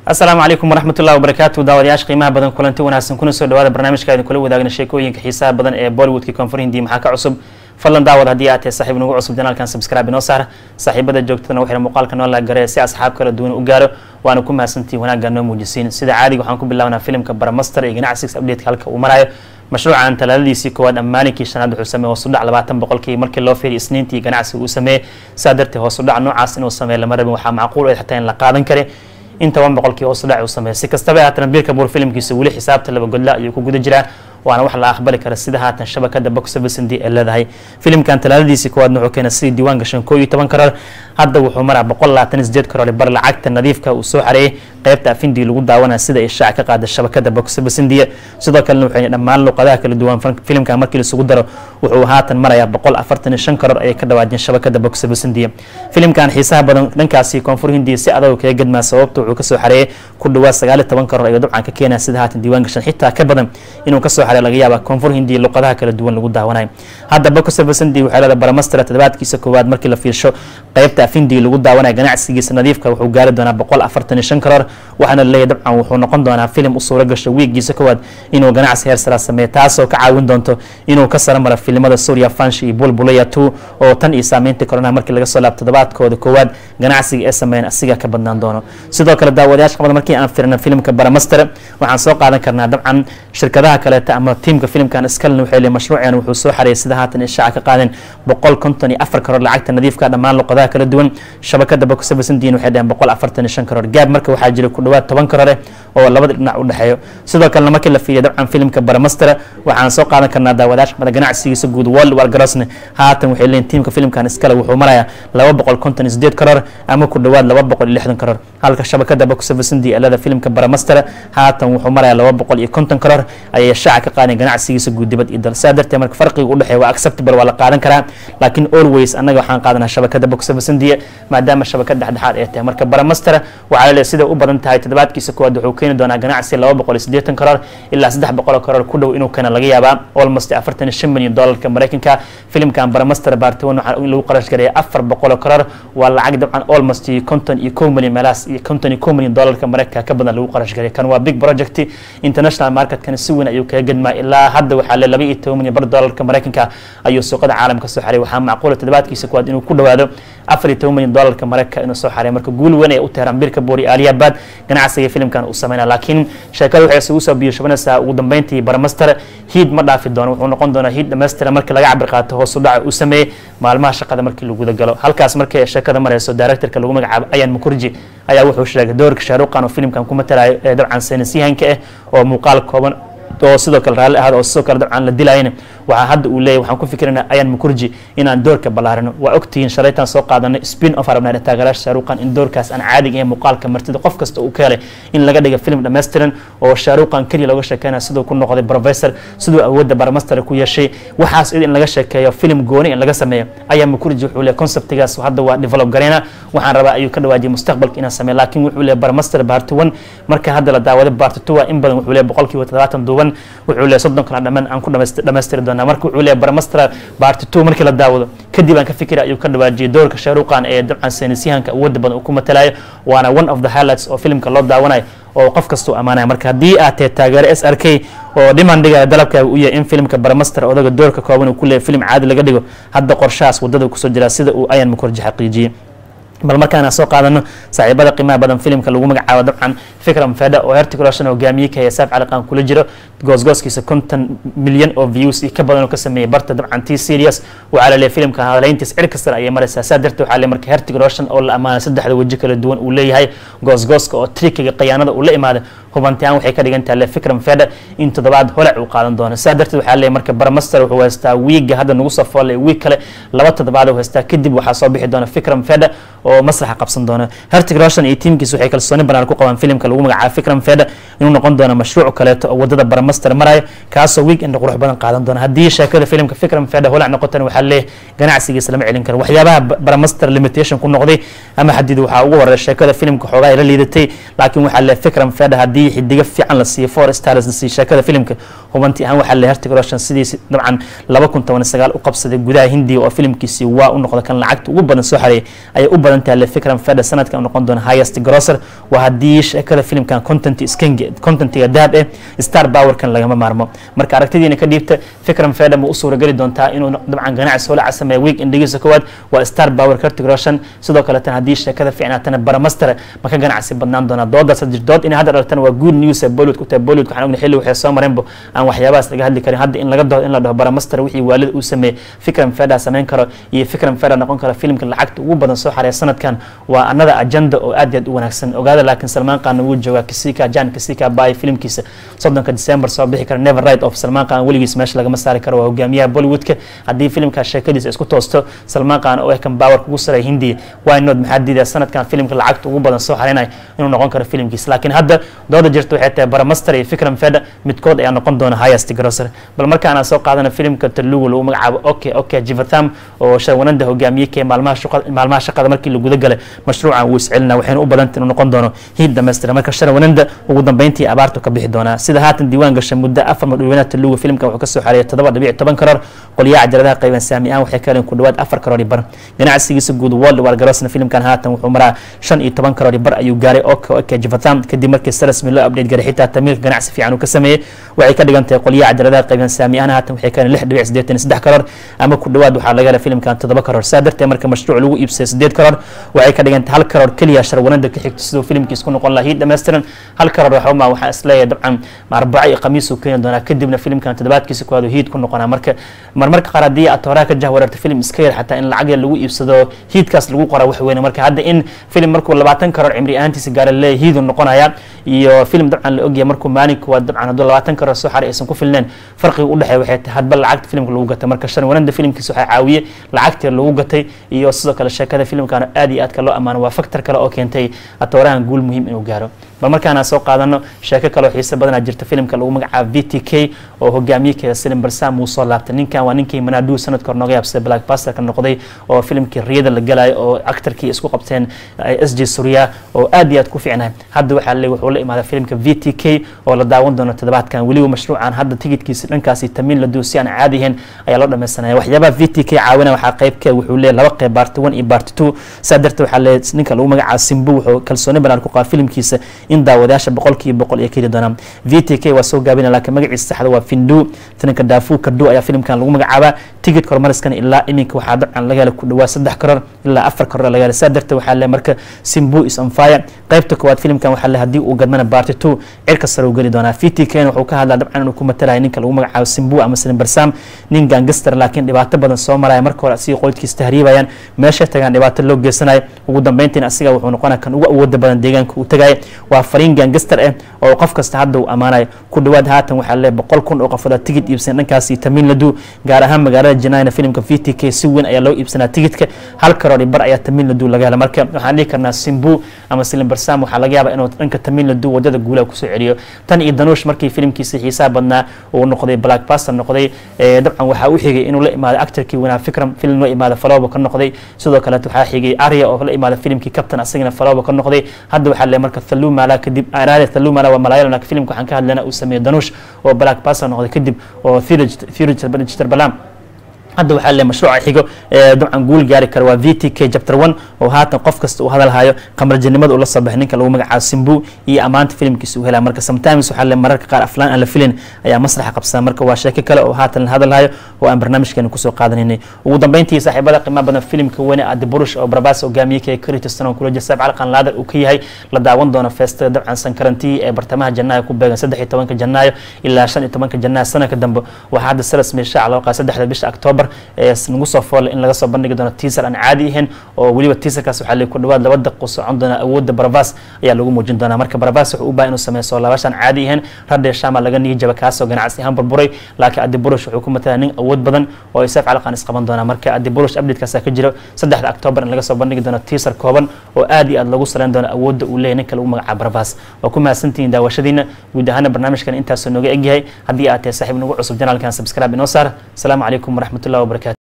asalaamu calaykum waraxmatullahi wabarakaatu daawadayaasha qiimaha badan kulanti wanaagsan kuna soo dhawaada barnaamijka idin kula wadaagna sheekooyinka xiisaha badan ee bollywoodka koonfur hindi maxaa ka cusub fadlan daawad haddii aad tahay saaxiib nagu cusub janaalkan subscribe inoo saar saaxiibada joogtadana waxay muuqaalka noo laagare si asxaab kala duwan u gaaro waana ku mahadsantihin wanaagga noo muujisiin sida caadiga waxaan ku bilaabnaa filimka baramaster ee ganacsiga updateka halka uu marayo mashruucan talaadadiisii koowaad amaaninkii shanaad wuxuu sameeyey hoos u dhac labaatan boqolkii markii loo fiiriy isniintii ganacsiga uu sameeyey saa darteed hoos u dhac noocaas inuu sameeyo lama rabin waxaa macquul eed xataa in la qaadan kare in toban boqolkii hoos u dhac uu sameeyey si kastaba haatan biirka buur filimkiisa weli xisaabta laba godla ayuu ku guda jiraa waana wax la aqbali kara sida haatan shabakada box office indii ay leedahay filimkan talaadadiisii koowaadna wuxuu keenay sidii diiwaan gashan koo iyo toban karoor hadda wuxuu maraa boqol labaatan iyo sideed karoor bar lacagta nadiifka uu soo xareeyey qaybta afindii lagu daawanaya sida ay shaaca ka qaada shabakada box office india sidoo kalena waxay dhammaan luqadaha kala duwan filimkan markii laisugu daro wuxuu haatan marayaa boqol afartan iyo shan karoor ayay ka dhawaajeen shabakada box office india filimkan xiisaha badan dhankaasi koonfur hindiya si adag kaga gadmaa sababta wuxuu kasoo xareeyey ku dhawaad sagaal iyo toban karoor ayuu dabcan ka keenaya sida haatan diiwaan gashan xitaa ka badan inuu kasoo xareey laga yaaba koonfur hindiya luqadaha kala duwan lagu daawanayo hadda box office india waxay leedahay baramastera toddobaadkiisa koowaad markii la fiirsho qaybta afindii lagu daawanaya ganacsigiisa nadiifka wuxuu gaari doonaa boqol afartan iyo shan karoor waxaana laleeyahy dabcan wuxuu noqon doonaa filim u suuro gasho wiigiisa koowaad inuu ganacsi heer sara sameeyo taasoo ka caawin doonto inuu ka saro maro filimada suuriya fansh iyo bulbulaya two oo tan iyo saameynta koronaha markii laga soo laabo toddobaadkooda koowaad ganacsiga ee sameeyan asiga ka badnaan doono sidoo kale daawadayaasha qabada markii aan firna filimka baramaster waxaan soo qaadan karnaa dabcan shirkadaha kaleeta ama tiimka filimkan iskalena waxay leeyihin mashruucan wuxuu soo xareeyay sida haatan ishaaca ka qaadeen boqol konton iyo afar karoor lacagta nadiifka dhammaan luqadaha kala duwan shabakada box office indian waxay dhaheen boqol afartan iyo shan karoor gaab marka waxaa jira ku dhawaad toban karoore oo labada dhinac u dhexeeyo sidoo kalena markii la fiiriya dabcan filimka baramaster waxaan soo qaadan karnaa daawadayaasha mada ganacsigiisa guud world war garosne haatan waxay leeyihin tiimka filimkan iskale wuxuu marayaa laba boqol konton iyo sideed karoor ama ku dhawaad laba boqol iyo lixdan karoor halka shabakada box office india alada filimka baramaster haatan wuxuu marayaa laba boqol iyo konton karoor ayay shaaca ka qaadeen ganacsigiisa guud dibad iyo dal saa darteed marka farqiga u dhexeeya waa acceptable waa la qaadan karaa laakiin always annaga waxaan qaadanaa shabakada box office india maadaama shabakad dhexdhexaad ay tahay marka baramaster waxaa laleeyahay sida u badan tahay toddobaadkiisa koowaad wuxuu keeni doonaa ganacsi laba boqol iyo siddeetan karoor ilaa saddex boqol karoor ku dhow inuu keena laga yaabaa almost afartan iyo shan milyan doolarka maraykanka filimkan baramaster baartawan waxaa in lagu qarash gareeya afar boqol karoor waa lacag dabcan almost konton iyo kow milyan meelahaas iyo konton iyo kow milyan doolarka maraykanka ka badan lagu qarash gareeya kan waa big project international marketkana si weyn ayuu kaga gadmaa ilaa hadda waxaa le laba iyo toban milyan bar doolarka maraykanka ayuu suuqada caalamka soo xaray waxaa macquula toddobaadkiisa koowaad inuu ku dhawaado afar iyo toban milyan doolarka maraykanka inuu soo xaray marka guul weyn ay u teheraan birka boori aliyabad ganacsiga filimkan uu sameynaa laakiin sheekada waxay isugu soo biyoshabanaysaa ugu dambeyntii baramaster hiid ma dhaafi doono wuxuu noqon doonaa hiid dhammaystira markii laga cabir qaato hoos u dhaca uu sameeyey maalmaha shaqada markii lagu guda galo halkaas markii sheekada marayso directorka lagu magacaabo ayan mukurji ayaa wuxuu sheegay doorka shaaruqan oo filimkan ku matalayo ee dabcan saynisyahanka ah oo muuqaal kooban oo sidoo kale raalli ahaad oo sidoo kale dabcan la dilayna waxaa hadda uu leeyahy waxaan ku fikirana ayaan mukurji inaan doorka ballaarino waa ogtihiin shalaytaan soo qaadanay spin off arabnaa taageeraasha shaaruqan in doorkaas aan caadiga ee muuqaalka martida qof kasta uu ka helay in laga dhiga film dhammaystiran oo shaaruqan keliya looga sheekeynaya siduu ku noqday professor siduu awoodda baramaster ku yeeshay waxaas id in laga sheekeeyo film gooni in laga sameeyo ayaa mukurji wuxuu leeyahy conceptigaas hadda waa develop gareyna waxaan rabaa ayuu ka dhawaajiyay mustaqbalka inaan sameeyo laakiin wuxuu leeyahy baramaster baarti one marka hadda la daawaday baarti two waa in badan wuxuu leeyahy boqolkiiba toddobaatan duuban wuxuu leeyahy soddon kala dhammaan aan ku dhamaystiri doonaa marka wuxuu leeyahy baramaster baarti two markii la daawado kadib aan ka fikira ayuu ka dhawaajiyay doorka shaaruqan ee dabcan saynisyahanka awoodda badan uu ku matalayo waana one of the highlights oo filimka loo daawanayo oo qof kastuu ammaanaya marka haddii aad tahay taageero s r k oo dhimandiga dalabkaaga u yahay in filimka baramaster odaga doorka kooban uu ku leeyahy film caadi laga dhigo hadda qorshahaas waddada kusoo jiraa sida uu ayan mukurji xaqiijiyey bal markaan soo qaadano saaxiibada qiimaha badan filimka lagu magacaabo dabcan fikram feda oo hertigroshan hogaamiye ka saaf caliqaan kula jiro goosgooskiisa konton milyan oo views iyo ka badan oo ka sameeyey barta dabcan t serious waxaa la leeyahay filimka hadalayntiis cir kastana ayay maraysaa saa darteed waxaa le marka hertigroshan oo la ammaanay saddexda weji kala duwan uu leeyahay goosgooska oo trikiga khiyaanada uu la imaaday hubantiaan waxay ka dhigan tahay le fikram feda in toddobaad holac uu qaadan doono saa darteed waxaa leeyahay marka baramaster wuxuu haystaa wiiga hadda nagu soo foolay wiig kale laba toddobaad uu haystaa kadib waxaa soo bixi doona fikram feda oo masraxa qabsan doona hertig roshan iyo tiimkiis waxay kalsooni banaan ku qabaan filimka lagu magacaabo fikram feda inuu noqon doono mashruuc kaleeto oo wadada baramaster marayo kaasoo week end qurux badan qaadan doona haddii sheekada filimka fikram feda holac noqotana waxaa leeyahay ganacsigiisa lama celin karo waxyaabaha baramaster limitation ku noqday ama xadid waxaa ugu horeeya sheekada filimka xoogaa ay la liidatay laakiin waxaa leeyahay fikram feda haddii xidigo fiican la siiyo four stars la siiyo sheekada filimka hubanti ahaan waxaa leeyahay hertig roshan sidiisi dabcan laba kun toban sagaal u qabsaday gudaha hindiya oo filimkiisii waa u noqda kan lacagta ugu badan soo xareeyay ayay u badan tahay le fikram feda sanadkan u noqon doona highest grosser waa haddii sheekada sheekada filimkan content contentiga dahab eh star powerkan lagama maarmo marka aragtidiina ka dhiibta fikran feda ma u suurageli doontaa inuu dabcan ganacsi holaca sameeya week indhigiisa koowaad waa star power kartig roshan sidoo kaletan haddii sheekada fiicnaatana baramaster ma ka ganacsi badnaan doonaa doodaas jir dood inay hadda dhaltana waa good news ee bollywood ku tahay bollywood waxaan ognahay xilli waxay soo mareenbo aan waxyaabahaas laga hadli karin hadda in laga doodo in la dhaho baramaster wixii waalida uu sameeyey fikran feda samayn karo iyo fikran feda noqon karo filimka lacagta ugu badan soo xareeya sanadkan waa anada agenda oo aad iyo aad u wanaagsan ogaada laakiin salmaan qaanna wuu joogaa kisika jan kisika baay filimkiisa soddonka december soo bixi kara never right of salmaan qaan weligiis meesha lagama saari karo waa hogaamiyaha bollywoodka haddii filimkaa sheekadiisa isku toosto salmaan qaan oo ehkan power kugu sareeya hindiya wynod maxaa diidaa sanadkan filimka lacagta ugu badan soo xareynaya inuu noqon karo filimkiisa laakiin hadda dooda jirta waxay tahay baramaster iyo fikran feda midkood ayaa noqon doona highest grosser bal markaana soo qaadana filimka talugu lagu magacaabo oke oke jivatham oo shawananda hogaamiye kee maalmaha shaqada maalmaha shaqada markii la guda galay mashruucan wuu iscelina waxayna u badanta inuu noqon doono hiid dhamaystira marka sharawananda ugu dambeyntii abaartu ka bixi doonaa sida haatan diiwaan gashay muddo afar madhaweynaha talugu filimkan wuxuu kasoo xareeyay toddoba dhibic toban karoor qolyaha cajaladaha qayban saami ahaan waxay ka heleen ku dhawaad afar karoor bar ganacsigiisa guud world war garosna filimkan haatan wuxuu maraa shan iyo toban karoor bar ayuu gaaray oke oke jivatham kadib markii sarasmi loo update garay xitaa tamiilka ganacsi fiican uu ka sameeyey waxay ka dhigan tahay qolyaha cajaladaha qayban saami ahaan haatan waxay ka heleen lix dhibic siddeetan iyo saddex karoor ama ku dhawaad waxaa laga helay filimkan toddoba karoor saa darteed marka mashruuc lagu iibsaday siddeed karoor waxay ka dhigan tahay hal karoor keliya sharwanada ka xigto siduu filimkiis ku noqon lahaa hiid dhammaystiran hal karoor waxuma waxaa isleeyahay dabcan arbaco iyo khamiis uu keeni doonaa kadibna filimkan toddobaadkiisa koowaad hiid ku noqonaa marka marmarka qaar haddii aad horaa ka jahwareerto filim iska yar xataa in lacag yar lagu iibsado hiidkaas lagu qora wax weyne marka hadda in filim markuu labaatan karoor cimri ahaantiisa gaara leeyahay hiiduu noqonaya iyo filim dabcan la ogyahay markuu maalin koowaad dabcan hadduu labaatan karoor soo xaray aysan ku filneen farqiga u dhexeeya waxay tahay hadba lacagta filimka lagu gatay marka shan wanada filimkiisa waxaa caawiye lacagtii lagu gatay iyo sidoo kale sheekada filimkan aad iyo aadka loo ammaano waa factor kale oo keentay atoorahan guul muhiim inuu gaaro bal markaana soo qaadano sheeko kaleo xiise badanaa jirta filimka lagu magacaabo v t k oo hogaamiyekeeda silim barsam uu soo laabtay ninkan waa ninkii manaaduu sanadka hor nooga yaabsaday black basterka noqday oo filimkii riyada la galayo oo actarkii isku qabteen s j surya oo aad iyo aad ku fiicnahay hadda waxaa le wuxuu la imaaday filimka v t k oo la daawan doono toddobaadkan weliba mashruucan hadda tigidkiisa dhankaasi tamiin la duu si aan caadi ahayn ayaa loo dhammaysanaya waxyaabaha v t k caawina waxaa qaybka wuxuu leeyahy laba qeyb baarti one iyo baarti two saa darteed waxaa leeyahy ninka lagu magacaabo simbu wuxuu kalsooni banaan ku qaba filimkiisa in daawadayaasha boqolkiiba boqol ay keli doonaan v t k waa soo gaabina laakiin magaciisa saxda waa findu tananka daafu kadu ayaa filimkan lagu magacaabaa tigidka horumariskan ilaa iminka waxaa dabcan laga helay ku dhawaa saddex karoor ilaa afar karoor laga helay saa darteed waxaa le marka simbu is on fire qaybta koowaad filimkan waxaa le haddii uu gadmana baarti two cirka sare uu geli doonaa v t k wuxuu ka hadlaa dabcan inuu ku matalaya ninka lagu magacaabo simbu ama silim barsam nin gangaster laakiin dhibaato badan soo maraya marka hore asiga qoydkiisa tahriibayaan meeshay tagaan dhibaato loo geysanayo ugu dambeyntiina asiga wuxuu noqonaya kan ugu awooda badan deegaanka uu tagaya waa fariin gangaster ah oo qof kasta hadda uu ammaanayo ku dhawaad haatan waxaa le boqol kun oo qofood tigid iibsan dhankaasi tamiin ladu gaar ahaan magaalada janayna filimka v t k si weyn ayaa loo iibsanaa tigidka hal karoori bar ayaa tamiin ladu laga hela marka waxaan dhihi karnaa simbu ama silim barsam waxaa laga yaabaa inuu dhanka tamiin ladu wadada guulaha kusoo celiyo tan iyo danuush markii filimkiisa xiisaha badnaa uu noqday black baster noqday dabcan waxaa u xigay inuu la imaado actorkii wanaa fikram filim loo imaada falooba ka noqday sidoo kaleet waxaa xigay arya oo la imaada filimkii captain asagana falooba ka noqday hadda waxaa le marka thalumala kadib araade thalumala waa malayalam laakiin filimka waxaan ka hadlayna uu sameeyey danuush oo black baster noqday kadib oo thirj balam hadda waxaa le mashruuca xigo ee dabcan guul gaari kara waa v t k chapter one oo haatan qof kasta uu hadalhayo qamarjanimada uu la soo baxay ninka lagu magacaabo simbu iyo ammaanta filimkiisa uu helaya marka sometimes waxaa le mararka qaar aflaan aan la filin ayaa masraxa qabsada marka waa sheeko kale oo haatan la hadalhayo oo aan barnaamijkeena kusoo qaadanaynay ugu dambeyntii saaxiibada qiimaha badan filimka weyne adi burush oo barbaas hogaamiye kee kritistan oo kula jasaab calqan laadar uu ka yahay la daawan doono feestada dabcan sankarantii ee bartamaha janaayo ku beegan saddex iyo tobanka janaayo ilaa shan iyo tobanka janaayo sanadka dambe waxaa hadda saras meesha loo qaada saddexda bisha octoobar nagu soo foole in laga soo bandhigi doono tiisar aan caadi ahayn oo weliba tiisarkaas waxaa le ku dhawaad laba daqiiqo socon doona awoodda barabas ayaa lagu muujin doonaa marka barabas wuxuu u baahan inuu sameeyo soo laabashaan caadi ahayn radhe shama laga niyijaba kaasoo ganacsi ahaan burburay laakiin adi burush wuxuu ku matalaa nin awood badan oo isaaf calaqan isqaban doona marka adi burush updatekaasa ka jiro saddexda octoobar in laga soo bandhigi doono tiisar kooban oo aad iyo aad lagu saleyn doono awoodda uu leeyahy ninka lagu magacaabo barabas waa ku mahadsantihiin daawashadiina guud ahaana barnaamijkan intaasoo nooga egyahay haddii aad tahay saaxiib nagu cusub janaalkan subscribe inoo saar asalaamu calaykum waraxmatullahi wabarakatu